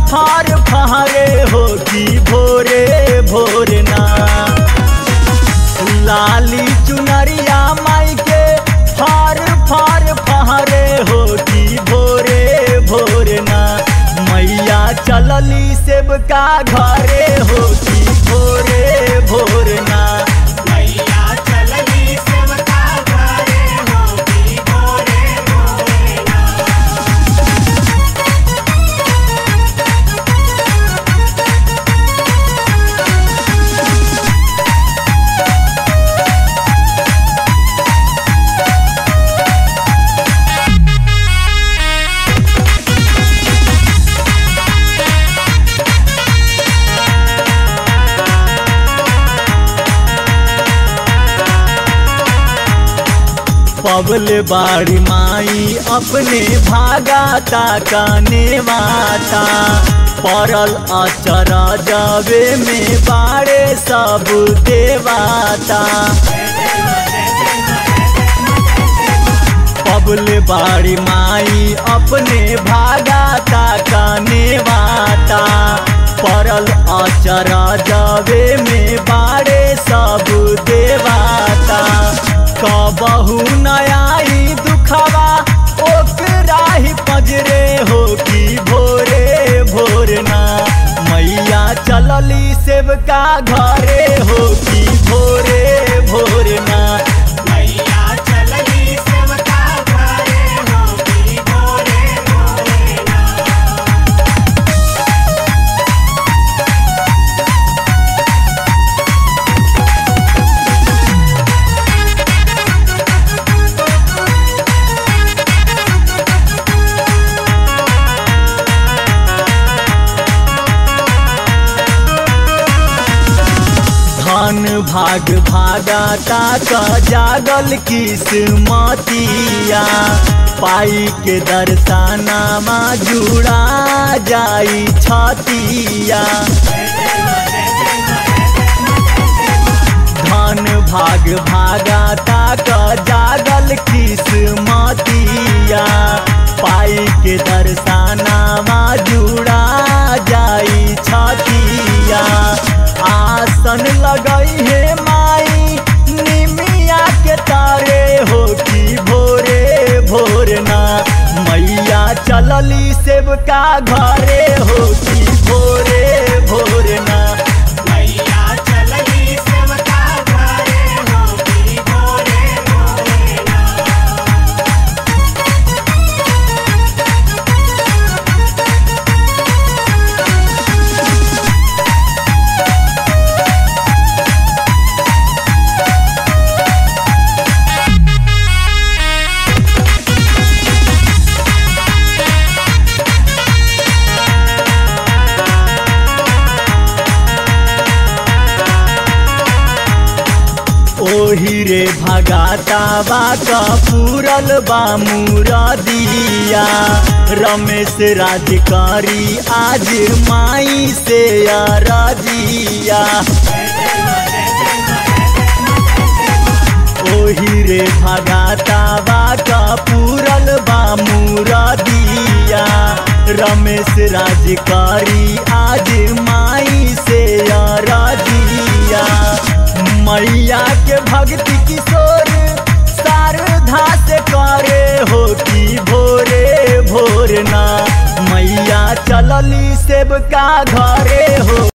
फार फारे हो की भोरे भोरना लाली चुनरिया माई के फार फार फारे हो की भोरे भोरना मैया चलली सेबका घरे हो की भोरे भोरना मैया चलनी सेवका घरे होती भोरे भोरेना पबल बाड़ी माई अपने भागा ताकाने माता पड़ल अचर जावे में बाड़े सब देवाता पबल बाड़ी माई अपने भागा ताकाने माता पड़ल अचर जावे में बाड़े सब देवाता कबहू नयाई दुखवा ओकरा ही पजरे हो की भोरे भोरना मैया चलली सेवका घरे हो की भोरे भोरना मैया चलनी सेवका घरे होती भोरे भोरेना धन भाग भागाता का जागल किस्मतिया पाई के दर्शनामा जुड़ा जाई छतिया धन भाग भागाता का जागल किस्मतिया पाई के दर्शनामा जुड़ा जाई छतिया आसन लगई है माई निमिया के तारे हो की भोरे भोरना मैया चलली सेवका घरे हो की भोरे भोरना मैया चलनी सेवका घरे होती भोरे भोरेना ओही रे भगाता बा पूरल बा मुरदिया रमेश राजकारी आज माई से अरजिया ओही रे भगाता बा पूरल बा मुरदिया रमेश राजकारी आज माई से अरजिया मैया के भक्ति किशोर शारदा से करे हो की भोरे भोरना मैया चलली सेवका घरे हो